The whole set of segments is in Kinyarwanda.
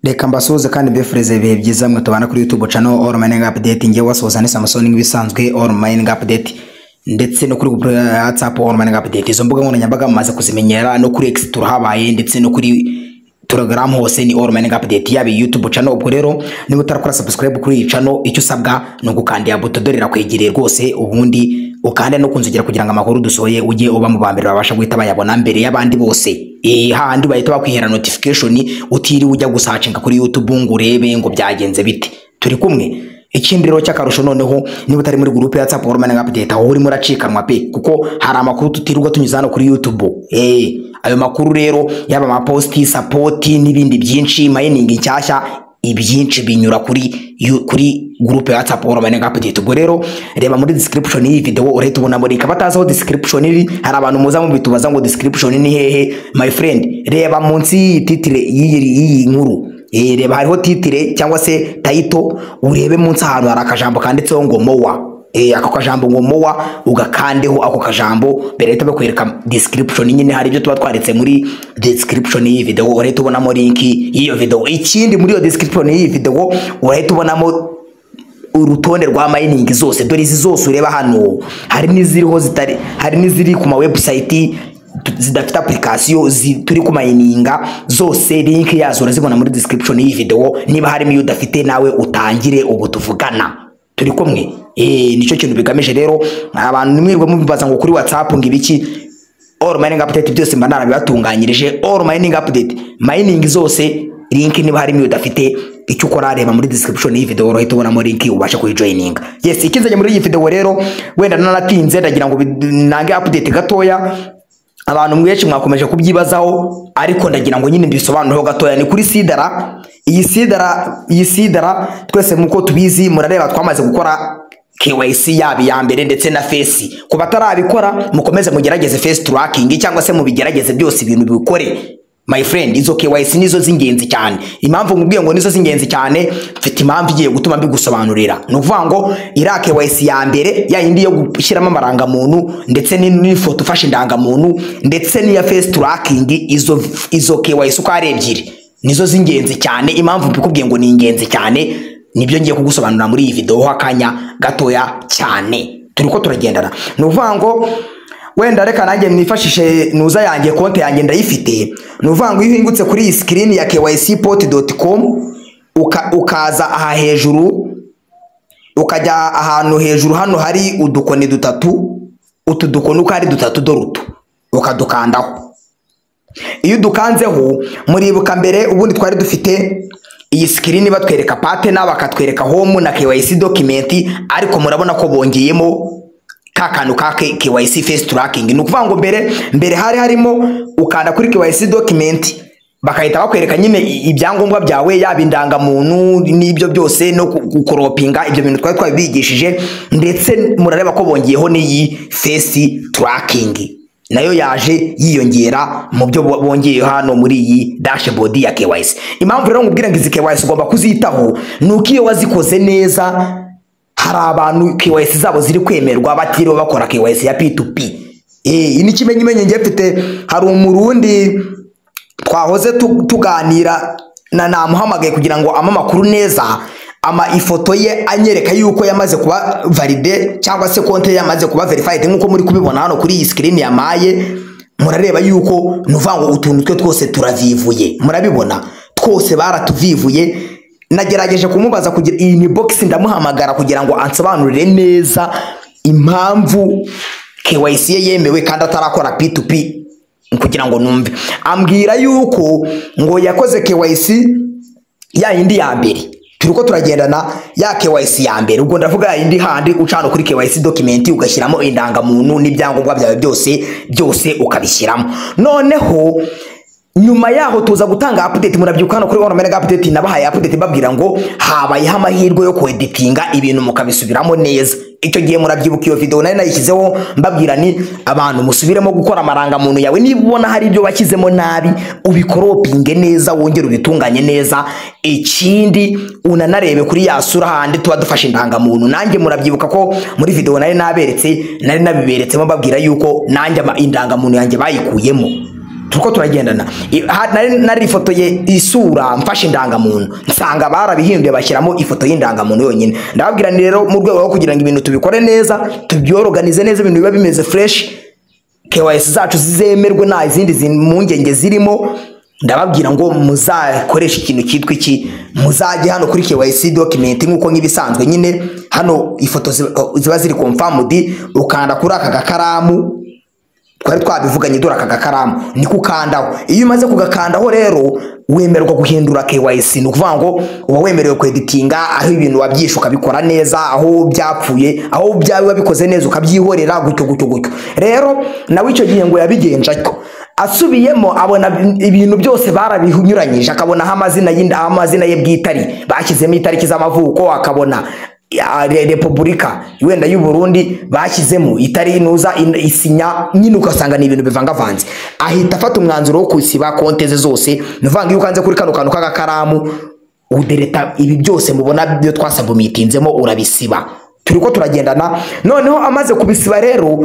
reka mbasuhuze kandi mbifurize ibihe byiza mwe tubana kuri youtube channel all mining update ngewe wasuhuza ni samusoni nk'ibisanzwe all mining update ndetse no kuri group ya whatsapp all mining update izo mbuga nkoranyambaga mumaze kuzimenyera no kuri x turahabaye ndetse no kuri telegram hose ni all mining update yaba iyi youtube channel ubwo rero niba utarakora subscribe kuri iyi channel icyo usabwa ni ugukanda ya buto dore irakwegereye rwose ubundi ukande no kunzogera kugira ngo amakuru dusohoye ujye uba mu ba mbere babasha guhita bayabona mbere y'abandi bose Eh, hahandi bahita bakwihera notification utiriwe ujya gusacinga kuri youtube ngo urebe ngo byagenze bite turi kumwe ikindi rero cy'akarusho noneho niba utari muri gurupe ya WhatsApp All Mining update aho urimo uracikanwa pe kuko hari amakuru tutirirwa tunyuza hano kuri youtube eh ayo makuru rero yaba amaposti support n'ibindi byinshi mining nshyashya ibyinshi binyura kuri yu- kuri gurupe ya WhatsApp All Mining update ubwo rero reba muri description y'iyi video urahita ubona muri ikaba atazi aho description iri hari abantu muza mubitubaza ngo description ni hehe my friend reba munsi y'iyi titire y'iyi y'iyi nkuru Eh, reba hariho titire cyangwa se tayito urebe munsi ahantu hari akajambo kanditseho ngo mowa Eh, ako kajambo ngo mowa ugakandeho ako kajambo mbere bahita bakwereka description nyine hari ibyo tuba twaretse muri description y'iyi video urahita ubonamo link y'iyo video ikindi muri iyo description y'iyi video urahita ubonamo urutonde rwa mining zose dore izi zose ureba hano hari n'iziriho zitari hari n'iziri ku ma website tu- zidafite application zi- turi ku mayininga zose link yazo urazibona muri description y'iyi video niba harimo iyo udafite nawe utangire ubu tuvugana turi kumwe eh nicyo kintu bigamije rero abantu mwirwa mubibaza ngo kuri whatsapp ngo ibiki all mining update byose mba narabibatunganyirije all mining update mining zose link niba harimo iyo udafite icyo ukora reba muri description y'iyi video urahita ubonamo link ubasha kuyijoininga yes ikinzanye muri iyi video rero wenda naratinze ndagira ngo bid- nange update gatoya abantu mwenshi mwakomeje kubyibazaho ariko ndagira ngo nyine mbisobanureho gatoya ni kuri sidara iyi sidara iyi sidara twese nk'uko tubizi murareba twamaze gukora KYC yaba iya mbere ndetse na face ku batarabikora mukomeze mugerageze face tracking cyangwa se mubigerageze byose ibintu bikore my friend izo KYC nizo z'ingenzi cyane impamvu nkubwiye ngo nizo z'ingenzi cyane mfite impamvu igiye gutuma mbigusobanurira ni ukuvuga ngo iriya KYC ya mbere ya yindi yo gushyiramo amarangamuntu ndetse ni- n'ifoto ufashe indangamuntu ndetse n'iya face tracking izo, izo KYC uko ari ebyiri nizo z'ingenzi cyane impamvu mbikubwiye ngo ni ingenzi cyane nibyo ngiye kugusobanurira muri iyi video ho akanya gatoya cyane turi ko turagendana ni ukuvuga ngo wenda reka nanjye mwifashishe nuza yanjye konti yanjye ndayifite ni ukuvuga ngo iyo uhingutse kuri iyi sikirini ya kycpot.com uka, ukaza aha hejuru ukajya ahantu hejuru hano hari udukoni dutatu utu dukoni uko ari dutatu dore utu ukadukandaho iyo udukanzeho muribuka mbere ubundi twari dufite iyi sikirini batwereka patena bakatwereka home na KYC dokumenti ariko murabona ko bongeyemo ka kantu ka K- KYC face tracking ni ukuvuga ngo mbere mbere hari harimo ukanda kuri KYC document bagahita bakwereka nyine i- ibyangombwa byawe yaba indangamuntu n'ibyo byose no ku- gukoropinga ibyo bintu twari twabigishije ndetse murareba ko bongeyeho n'iyi face tracking nayo yaje yiyongera mu byo bo- bongeye hano muri iyi dashboard ya KYC impamvu rero ngubwira ngo izi KYC ugomba kuzitaho ni uko iyo wazikoze neza hari abantu KYC zabo ziri kwemerwa batiriwe bakora KYC ya P2P eh iyi ni ikimenyimenyi ngiye mfite hari umurundi twahoze tu- tuganira na namuhamagaye kugira ngo ampe amakuru neza ama ifoto ye anyereka yuko yamaze kuba valide cyangwa se konte ye yamaze kuba verified nk'uko muri kubibona hano kuri iyi sikirini yamaye murareba yuko ni ukuvuga ngo utuntu twe twose turavivuye murabibona twose baratuvivuye nagerageje kumubaza kugira iyi ni bogisi ndamuhamagara kugira ngo ansobanurire neza impamvu KYC ye yemewe kandi atarakora P2P kugira ngo numve ambwira yuko ngo yakoze KYC ya yindi ya mbere turi ko turagendana ya KYC ya mbere ubwo ndavuga ya yindi handi ucana kuri KYC document ugashyiramo indangamuntu n'ibyangombwa byawe byose byose ukabishyiramo noneho nyuma yaho tuza gutanga update murabyibuka hano kuri Onomega update nabahaye update babwira ngo habayeho amahirwe yo kweditinga ibintu mukabisubiramo neza icyo gihe murabyibuka iyo video nari nayishyizeho mbabwira ni abantu musubiremo gukora amarangamuntu yawe niba ubona hari ibyo washyizemo nabi ubikoropinge neza wongere ubitunganye neza ikindi unanarebe kuri ya sura handi tuba dufashe indangamuntu nanjye murabyibuka ko muri video nari naberetse nari nabiberetsemo babwira yuko nanjye ama- indangamuntu yanjye bayikuyemo turiko turagendana I- ha- nari narifotoye isura mfashe indangamuntu nsanga barabihinduye bashyiramo ifoto y'indangamuntu yonyine ndababwira ni rero mu rwego rwo kugira ngo ibintu tubikore neza tubyoroganize neza ibintu biba bimeze fresh KYS zacu zizemerwe nta izindi zi- mpungenge zirimo ndababwira ngo muzakoreshe ikintu cyitwa iki muzajye hano kuri KYC document nk'uko nk'ibisanzwe nyine hano ifoto ziba- ziba ziri confirmed ukanda kuri aka gakaramu twari twabivuganye dore aka gakaramu ni kukandaho iyo umaze kugakandaho rero wemerwa guhindura KYC ni ukuvuga ngo uba wemerewe kweditinga aho ibintu wabyishe ukabikora neza aho byapfuye aho byaba biba bikoze neza ukabyihorera gutyo gutyo gutyo rero nawe icyo gihe ngo yabigenje atyo asubiyemo abona ibintu byose barabinyuranyije akabonaho amazina y'inda- amazina ye bwite ari bashyizemo itariki z'amavuko akabona ya Re- repubulika wenda y'u Burundi bashyizemo itari inuza in- isinya nyine ugasanga ni ibintu bivangavanze ahita afata umwanzuro wo kusiba konte ze zose nuvanga iyo ukanze kuri kano kantu k'agakaramu udereta ibi byose mubona byo twasabumitinzemo urabisiba turiko turagendana noneho amaze kubisiba rero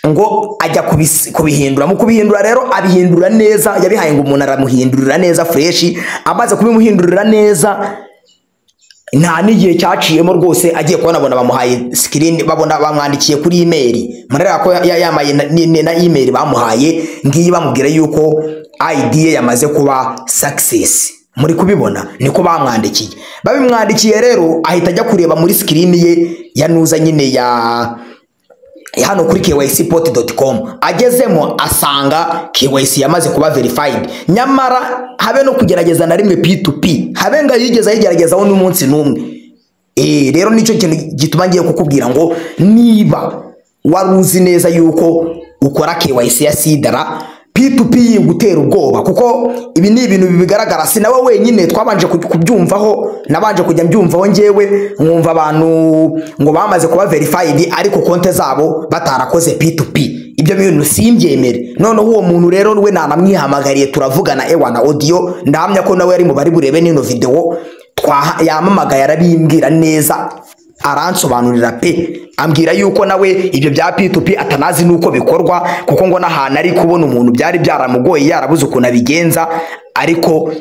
ngo ajya kubis- kubihindura mu kubihindura rero abihindura neza yabihaye ngo umuntu aramuhindurira neza fureshi amaze kubimuhindurira neza nta n'igihe cyaciyemo rwose agiye kubona abona bamuhaye sikirini babona bamwandikiye kuri imeri murera ko ya- yamaye na- ni- ni- na imeri bamuhaye ngiyi bamubwira yuko ID ye yamaze kuba success muri kubibona niko bamwandikiye babimwandikiye rero ahita ajya kureba muri sikirini ye ya nuza nyine ya hano kuri kycpot.com agezemo asanga KYC yamaze kuba verified nyamara habe no kugerageza na rimwe P2P habe ngo yigeze ayigeragezaho n'umunsi n'umwe eh rero nicyo kintu gituma ngiye kukubwira ngo niba wari uzi neza yuko ukora KYC ya sidara P2P yigutera ubwoba kuko ibi ni ibintu bigaragara si nawe wenyine twabanje ku- kubyumvaho nabanje kujya mbyumvaho njyewe nkumva abantu ngo bamaze kuba verified ariko konte zabo batarakoze P2P ibyo bintu simbyemere noneho uwo muntu rero we nanamwihamagariye turavugana ewa na audio ndahamya ko nawe yari mu bari burebe n'ino video twaha yamamagaye arabimbwira neza aransobanurira pe ambwira yuko nawe ibyo bya P2P atanazi nuko bikorwa kuko ngo n'ahantu ari kubona umuntu byari byaramugoye yarabuze ukuntu abigenza ariko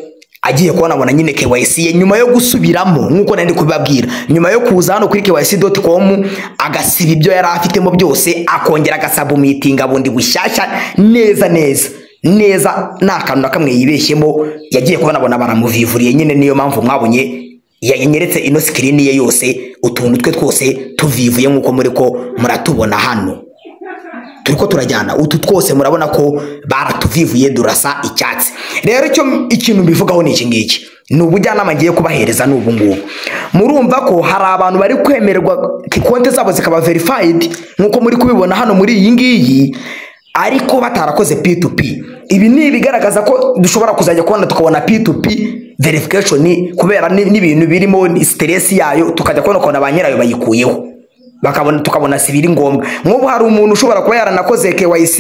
agiye kubona abona nyine KYC ye nyuma yo gusubiramo nk'uko nari ndi kubibabwira nyuma yo kuza hano kuri kyc.com agasiba ibyo yari afitemo byose akongera agasabumitinga bundi bushyashya neza neza neza nta kantu na kamwe yibeshyemo yagiye kubona abona baramuvivuriye nyine niyo mpamvu mwabonye yanyeretse ino sikirini ye yose utuntu twe twose tuvivuye nk'uko muri ko muratubona hano turiko turajyana utu twose murabona ko baratuvivuye durasa icyatsi rero icyo ikintu mbivugaho ni iki ngiki ni ubujyanama ngiye kubahereza ni ubu ngubu murumva ko hari abantu bari kwemererwa konti zabo zikaba verified nk'uko muri kubibona hano muri iyi ngiyi ariko batarakoze P2P ibi ni ibigaragaza ko dushobora kuzajya kubona tukabona P2P verification ni- kubera ni- n'ibintu birimo ni stress yayo tukajya kubona ukuntu ba nyirayo bayikuyeho bakabona tukabona si biri ngombwa nk'ubu hari umuntu ushobora kuba yaranakoze KYC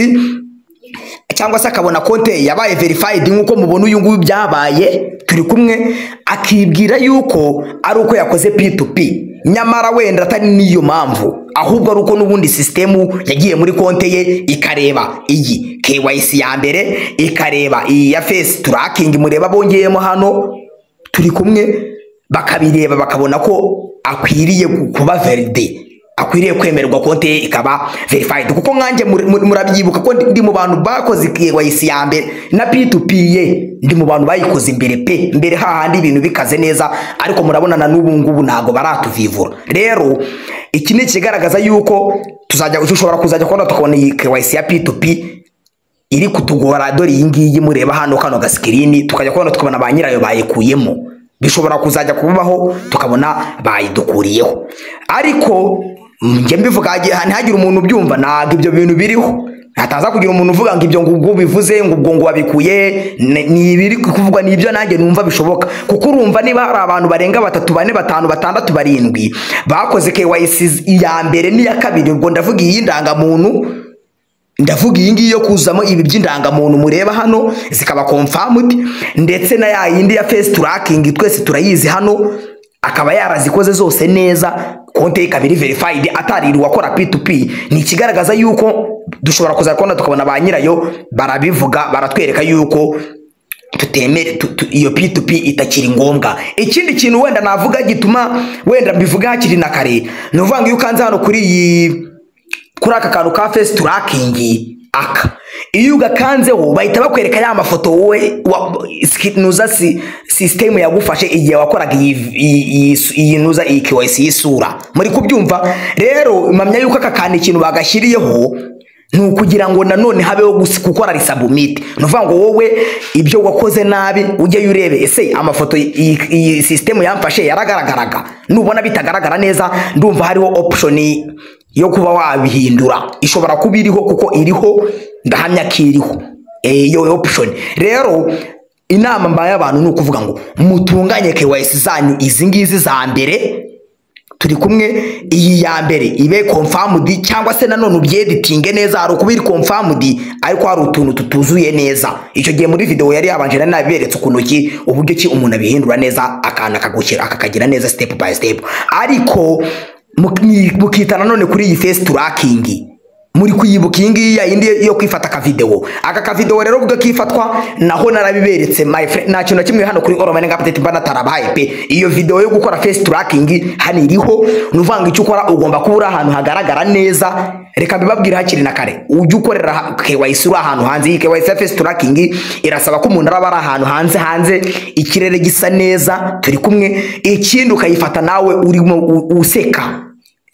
cyangwa se akabona konte yabaye verified nk'uko mubona uyu nguyu byabaye turi kumwe akibwira yuko ari uko yakoze P2P nyamara wenda atari n'iyo mpamvu ahubwo ari uko n'ubundi sisitemu yagiye muri konte ye ikareba iyi KYC ya mbere ikareba iyi ya face tracking mureba bongeyemo hano turi kumwe bakabireba bakabona ko akwiriye kuba veride akwiriye kwemererwa konti ye ikaba verified kuko nkanjye muri- muri- murabyibuka ko ndi- ndi mu bantu bakoze KYC ya mbere na P2P ye ndi mu bantu bayikoze imbere pe mbere hahandi ibintu bikaze neza ariko murabona na n'ubu ngubu ntabwo baratuvivura rero iki ni ikigaragaza yuko tuzajya dushobora kuzajya kubona tukabona iyi KYC ya P2P iri kutugora dore iyi ngiyi mureba hano kano gasikirini tukajya kubona tukabona ba nyirayo bayikuyemo bishobora kuzajya kubaho tukabona bayidukuriyeho ariko njye mbivuga hagi- ntihagire umuntu ubyumva ntabwo ibyo bintu biriho hataza kugira umuntu uvuga ngo ibyo ngo ubwo bivuze ngo ubwo ngo wabikuye ni ni ibiri kuvugwa ni ibyo nanjye numva bishoboka kuko urumva niba hari abantu barenga batatu bane batanu batandatu barindwi bakoze KYC iya mbere n'iya kabiri ubwo ndavuga iyi ndangamuntu ndavuga iyi ngiyi yo kuzamo ibi by'indangamuntu mureba hano zikaba confirmed ndetse na ya yindi ya face tracking twese turayizi hano akaba yarazikoze zose neza konti ye ikaba iri verified ataririwe akora P2P ni ikigaragaza yuko dushobora kuza kubona tukabona ba nyirayo barabivuga baratwereka yuko tutemere tu- tu- iyo p2p itakiri ngombwa ikindi kintu wenda navuga gituma wenda mbivuga hakiri na kare ni ukuvuga ngo iyo ukanze hano kuri iyi kuri aka kantu ka fesi turakingi aka iyo ugakanzeho bahita bakwereka ya mafoto wowe wa- ski- nuza si, sisitemu yagufashe igihe wakoraga iyi iyi- iyi su- iyi nuza iyi kiwayisi y'isura muri kubyumva rero mpamya yuko aka kantu ikintu bagashyiriyeho ni ukugira ngo nanone habeho gusi- gukora risabumite ni ukuvuga ngo wowe ibyo wakoze nabi ujyeyo urebe ese amafoto y- iyi iyi sisitemu yamfashe yaragaragaraga nubona bitagaragara neza ndumva hariho opushoni yo kuba wabihindura ishobora kuba iriho kuko iriho ndahamya ko iriho Eh, iyo option rero inama mbaye abantu ni ukuvuga ngo mutunganye KYC zanyu izi ngizi za mbere turi kumwe iyi ya mbere ibe confirmed cyangwa se nanone ubyeditinge neza hari ukuba iri confirmed ariko hari utuntu tutuzuye neza icyo gihe muri video yari yabanje nari nabiberetse ukuntu ki uburyo ki umuntu abihindura neza akantu akagushyira akakagira neza step by step ariko muk- ni- mukita nanone kuri iyi face tracking muri kuyibuka iyi ngiyi yayindi yo kwifata akavidewo aka kavidewo rero ubwo kifatwa naho narabiberetse my friend nta kintu na kimwe hano kuri oromani nga apudeti mba natarabaye pe iyo videwo yo gukora face tracking hano iriho ni ukuvuga ngo icyo ukora ugomba kuba uri ahantu hagaragara neza reka mbibabwire hakiri na kare ujye ukorera ha- KYC uri ahantu hanze iyi KYC ya face tracking irasaba ko umuntu araba ari ahantu hanze hanze ikirere gisa neza turi kumwe ikindi ukayifata nawe urimo u- useka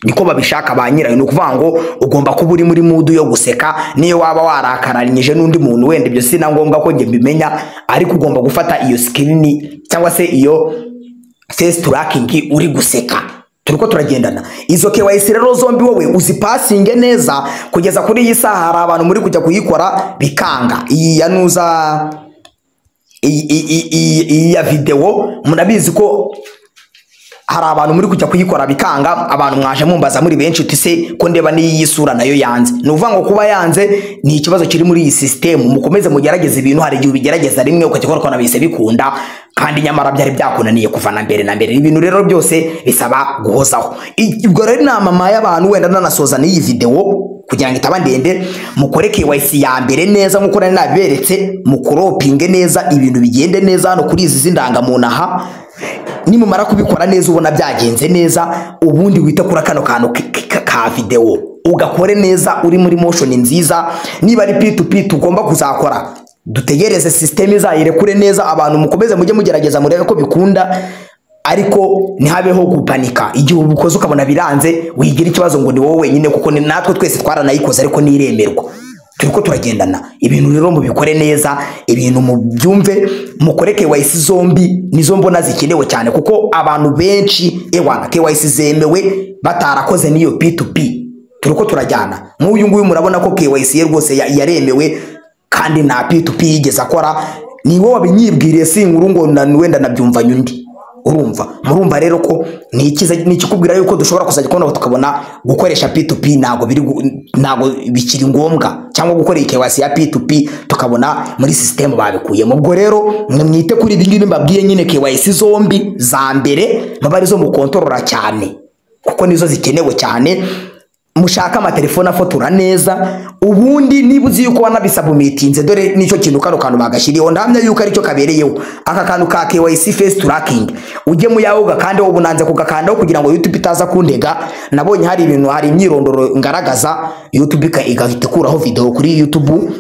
niko babishaka ba nyirayo ni ukuvuga ngo ugomba kuba uri muri mudu yo guseka niyo waba warakaranyije n'undi muntu wenda ibyo si na ngombwa ko njye mbimenya ariko ugomba gufata iyo sikirini cyangwa se iyo fesi turakingi uri guseka turi ko turagendana izo KYC rero zombi wowe uzipasinge neza kugeza kuri iyi saha hari abantu muri kujya kuyikora bikanga iyi ya nuza iyi- iyi iyi- iyi ya videwo murabizi ko hari abantu muri kujya kuyikora bikanga abantu mwaje mumbaza muri benshi uti se ko ndeba n'iyi sura nayo yanze ni ukuvuga ngo kuba yanze ni ikibazo kiri muri iyi sisitemu mukomeze mugerageze ibintu hari igihe ubigerageza rimwe ukajya ukora ukabona bihise bikunda kandi nyamara byari byakunaniye kuva na mbere na mbere ibintu rero byose bisaba guhozaho I- ubwo rero inama mpaye abantu wenda nanasoza n'iyi videwo kugira ngo itaba ndende mukore KYC ya mbere neza nk'uko nari nabiberetse mukoropinge neza ibintu bigende neza hano kuri izi z'indangamuntu aha nimumara kubikora neza ubona byagenze neza ubundi wite kuri kano kantu k- k- ka videwo ugakore neza uri muri motion nziza niba ari p2p tugomba kuzakora dutegereze sisiteme izayirekure neza abantu mukomeze mujye mugerageza murebe ko bikunda ariko ntihabeho gupanika igihe ubukoze ukabona biranze wigira ikibazo ngo ni wowe wenyine kuko ni natwe twese twaranayikoze ariko ntiremerwa turi ko turagendana ibintu rero mubikore neza ibintu mubyumve mukore KYC zombi nizo mbona zikenewe cyane kuko abantu benshi ewana KYC zemewe batarakoze n'iyo P2P turi ko turajyana nk'uyu nguyu murabona ko KYC ye rwose ya- yaremewe kandi nta P2P yigeze akora ni wowe wabinyibwiriye si inkuru ngo na- wenda nabyumvanye undi urumva murumva rero ko ni ikiza ni ikikubwira yuko dushobora kuzajya kubona tukabona gukoresha P2P ntago biri gu- ntago bikiri ngombwa cyangwa gukora KYC ya P2P tukabona muri system babikuyemo ubwo rero mwite kuri ibi ngibi mbabwiye nyine KYC zombi za mbere muba arizo mukontorora cyane kuko nizo zikenewe cyane mushaka amatelefone afotora neza ubundi niba uzi yuko wanabisabumitinze dore nicyo kintu kano kantu bagashyiriyeho ndahamya yuko aricyo kabereyeho aka kantu ka KYC face tracking ujye mu yawe ugakandaho ubu nanze kugakandaho kugira ngo YouTube itaza kundega nabonye hari ibintu hari imyirondoro ngaragaza YouTube ika- igahita ikuraho video kuri YouTube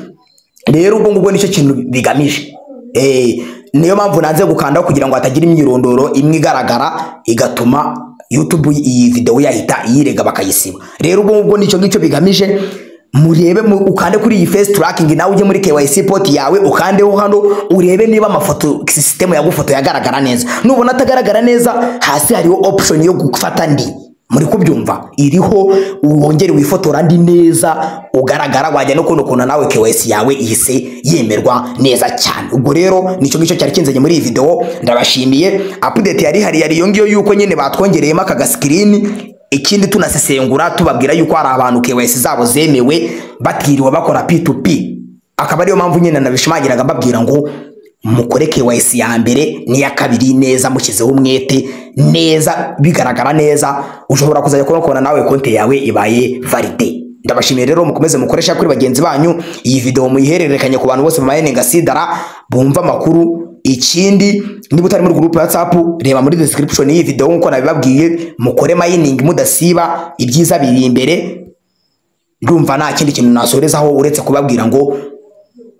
rero ubwo ngubwo nicyo kintu bigamije Eh, niyo mpamvu nanze gukandaho kugira ngo hatagira imyirondoro imwe igaragara igatuma youtube iyi videwo yahita iyirega bakayisiba rero ubwo ngubwo nicyo ngicyo bigamije murebe mu- ukande kuri iyi face tracking nawe ujye muri KYC port yawe ukandeho hano urebe niba amafoto sisitemu yagufoto yagaragara neza nubona atagaragara neza hasi hariho option yo gufata andi muri kubyumva iriho wongere wifotora ndi neza ugaragara wajya no kubona ukuntu nawe KYC yawe ihise yemerwa neza cyane ubwo rero nicyo ngicyo cyari kinzanye muri iyi video ndabashimiye update yari hari yari iyo ngiyo yuko nyine batwongereyemo aka gasikrini ikindi tunasesengura tubabwira yuko hari abantu KYC zabo zemewe batiriwe bakora P2P akaba ariyo mpamvu nyine nabishimagiraga mbabwira ngo mukore KYC ya mbere n'iya kabiri neza mushyizeho umwete neza bigaragara neza ushobora kuzajya kubona nawe konti yawe ibaye valide ndabashimiye rero mukomeze mukoresha kuri bagenzi banyu iyi video muyihererekanye ku bantu bose bamayeninga sidara bumva amakuru ikindi niba utari muri gurupe ya whatsapp reba muri description y'iyi video nk'uko nabibabwiye mukore mayiningi mudasiba ibyiza biri imbere ndumva nta kindi kintu nasorezaho uretse kubabwira ngo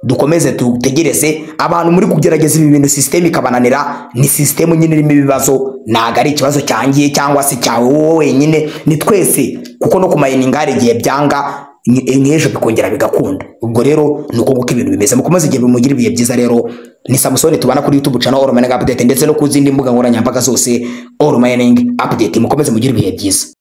dukomeze dutegereze abantu muri kugerageza ibi bintu sisiteme ikabananira ni sisiteme nyine irimo ibibazo ntabwo ari ikibazo cyangiye cyangwa se cyawe wowe wenyine ni twese kuko no kumayininga hari igihe byanga ni- nk'ejo bikongera bigakunda ubwo rero ni uko nguko ibintu bimeze mukomeze igihe bimugira ibihe byiza rero ni samusoni tubana kuri youtube channel all mining update ndetse no ku zindi mbuga nkoranyambaga zose all mining update mukomeze mugire ibihe byiza